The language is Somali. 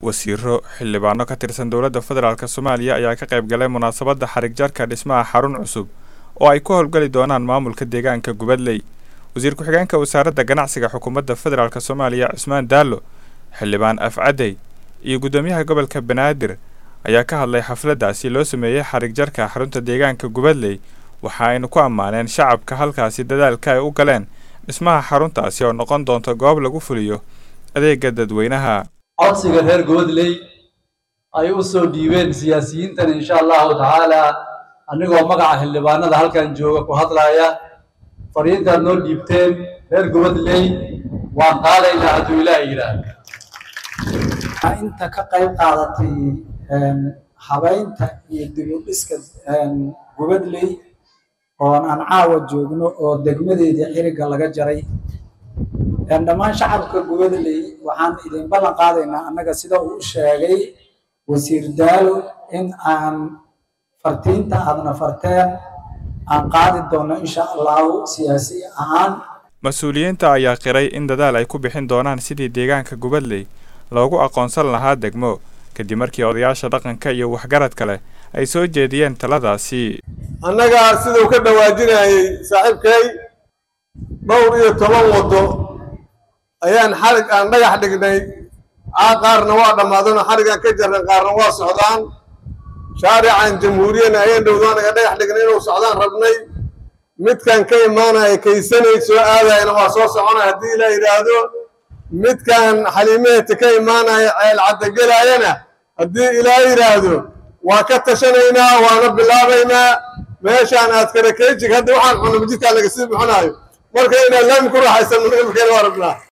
wasiiro xildhibaano ka tirsan dowladda federaalk soomaaliya ayaa ka qayb galay munaasabadda xarig jarka dhismaha xarun cusub oo ay ku howlgali doonaan maamulka deegaanka gubadley wasiir ku-xigeenka wasaaradda ganacsiga xukuumadda federaalk soomaaliya cusmaan daallo xildhibaan afcadey iyo guddoomiyaha gobolka banaadir ayaa ka hadlay xafladdaasi loo sameeyey xarig jarka xarunta deegaanka gubadley waxa aynu ku ammaaneen shacabka halkaasi dadaalka ay u galeen dhismaha xaruntaasi oo noqon doonta goob lagu fuliyo adeega dadweynaha codsiga reer gubadley ay u soo dhiibeen siyaasiyiintan insha allahu tacaala anigoo magaca xildhibaanada halkan jooga ku hadlaya fariintaad noo dhiibteen reer gubadley waan qaadaynaa hadduu ilaah yidhaah inta ka qayb qaadatay habaynta iyo dib u dhiska gubadley oon aan caawa joogno oo degmadeedii xiriga laga jaray dhammaan shacabka gubadley waxaan idin ballan qaadaynaa annaga sida uu u sheegay wasiir daalo in aan fartiinta aadna farteen aan qaadi doonno insha allahu siyaasi ahaan mas-uuliyiinta ayaa qiray in dadaal ay ku bixin doonaan sidii deegaanka gubadley loogu aqoonsan lahaa degmo kadib markii odayaasha dhaqanka iyo waxgaradka leh ay soo jeediyeen taladaasi annaga siduu ka dhawaajinayay saaxiibkay dhowr iyo toban waddo ayaan xarig aan dhagax dhignay caa qaarna waa dhammaadano xarigaan ka jarran qaarna waa socdaan shaarican jamhuuriyana ayaan dhowdaanaga dhagax dhignay inuu socdaan rabnay midkan ka imaanaya kaysanay soo aadayana waa soo soconaya haddii ilaa yidhaahdo midkan xaliimaheta ka imaanaya ceel caddagelaayana haddii ilaa yidhaahdo waa ka tashanaynaa waana bilaabaynaa meeshaan aad karakeejig hadda waxaan cunno jidkaan laga sii bixinaayo marka inaad laami ku raaxaysan waa rabnaa